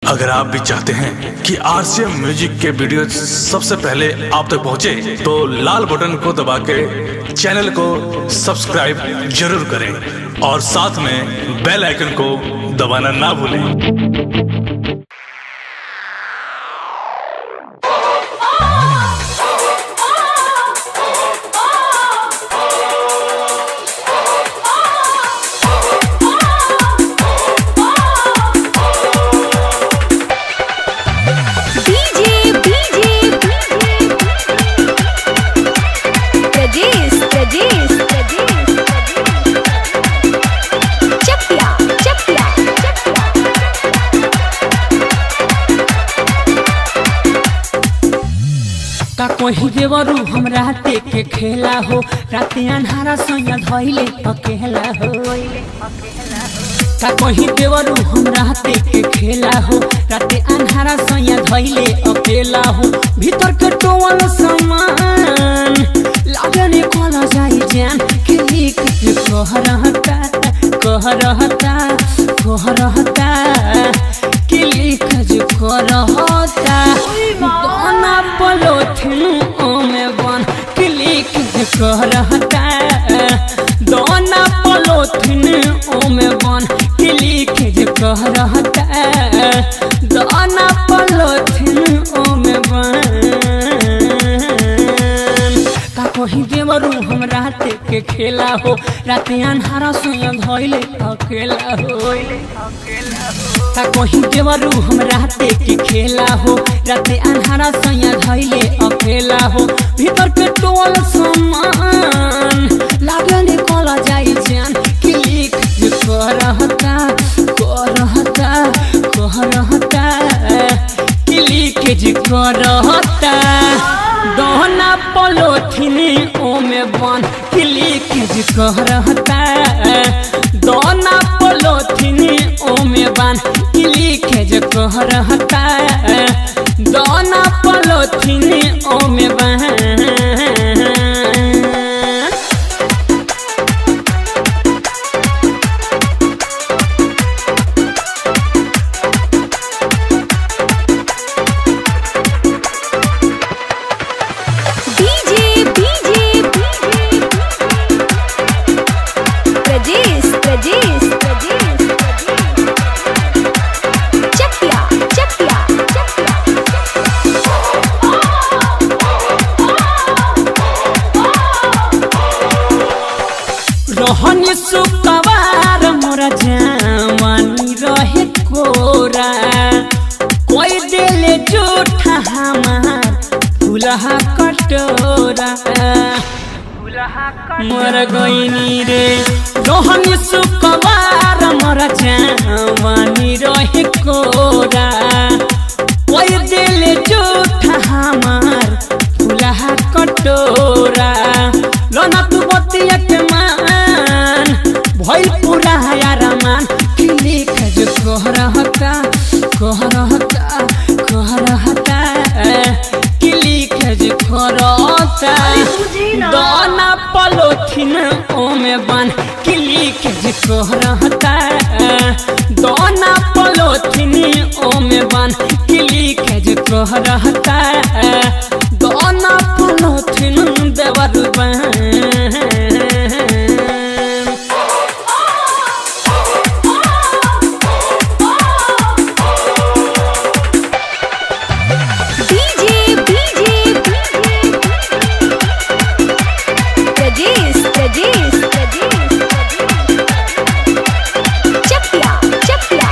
अगर आप भी चाहते हैं कि आरसीएम म्यूजिक के वीडियो सबसे पहले आप तक पहुंचे, तो लाल बटन को दबा के चैनल को सब्सक्राइब जरूर करें और साथ में बेल आइकन को दबाना ना भूलें डीजे डीजे प्रजेश प्रजेश प्रजेश चपिया चपिया का कोही देवरू हमरा के खेला हो राते अन्हारा सोया धइले अकेला हो का कोही देवरू हमरा के खेला हो राते अन्हारा सोया धइले अकेला हो भीतर के टोवल सामान लागने कोला जाई जान के लिख के कह रहता कह रहता कह रहता के लिख जो कर रहता दोना पलोथिन ओमे बन के लिख जो कह रहता दोना पलोथिन ओमे बन के लिख जो कह रहता दोना पलोथिन ओमे बन का कही देवरू हम राते के खेला हो राते अन्हारा सोया धइले अकेला हो का कही देवरू हम राते के खेला हो राते अन्हारा सोया धइले अकेला हो भीतर के टोल समान लागने कला जाई जान कि लिख जो कर रहता कर रहता कह रहता कि लिख जो कर रहता दोहना पलोथिन ओमे बन किली के जी कह रहता दोना पलोथिन ओमे बन किली के जी कह रहता दोना पलोथिन ओमे बन डीजे डीजे प्रजेश प्रजेश प्रजेश चपिया चपिया रहनी सुकवार मोरा जवानी रहे कोरा कोई दिले जूठा हमार फुलहा कटोरा मोर गईनी रे रहनी सुकवार मोरा जवानी रहे कोरा कोई दिले जूठा हमार फुलहा कटोरा लोना तू बतिया के मान भइल पूरा यार मान कि लिख जो कह रहता कह रहता कह रहता कि लिख जो कह रहता दोना पलोथिन ओमे बन कि लिख जो कह रहता दोना पलोथिन ओमे बन कि लिख जो कह रहता दोना पलोथिन देवर बन डीजे डीजे प्रजेश प्रजेश प्रजेश चपिया चपिया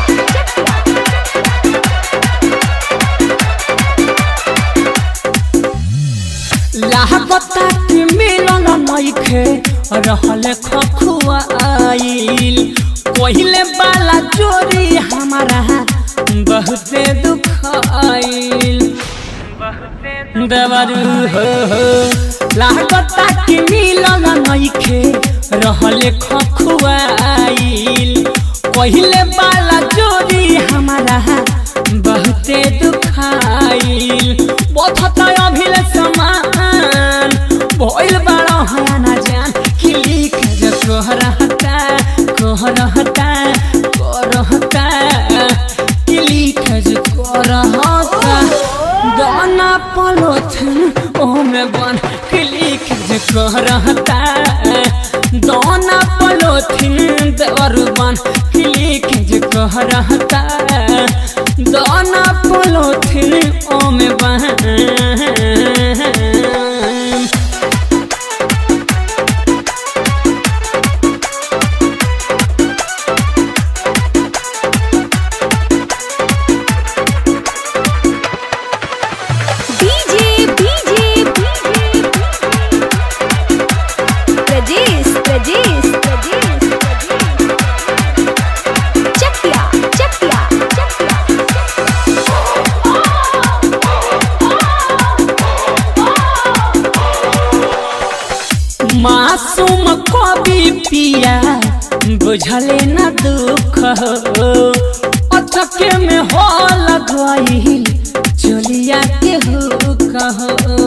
लागता कि मिलन नइखे रहल खखुआ आइल पहिले वाला चोरी हमारा बहुते दुख आइल देवरू हो हो लागता कि मिलन नइखे रहल खखुआ आइल पहिले वाला चोरी हमारा बहुते दुख आइल बथता अभिल समान भइल बड़ा हया ना जान कि लिख जो कह रहता कह रहता कह रहता कि लिख जो पलोथन ओमे बन क्लिक जे कह रहता दोना पलोथिन देवर बन क्लिक जे कह रहता दोना पलोथिन ओमे बन डीजे डीजे प्रजेश प्रजेश प्रजेश चकिया चकिया चकिया मासूम कवि पिया बुझले न दुख हो अचके में हो लगवाइल चलिया के हो कहो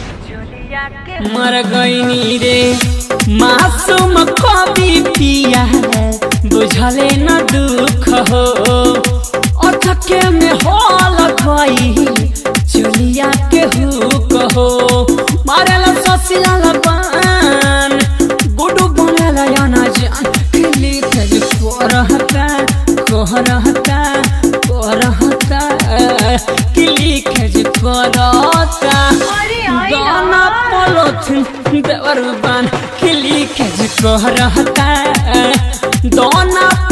मर गईनी रे मासूम कवि पिया बुझले न दुख हो अचके में हो लगवाइल चलिया के हो कहो मारेला ससिया लबान गुडू बनेला याना जान खिली तेज कोरहता कोरहता कोरहता किली खेज कोरहता गाना पलोथिन देवर बान किली खेज कोरहता दोना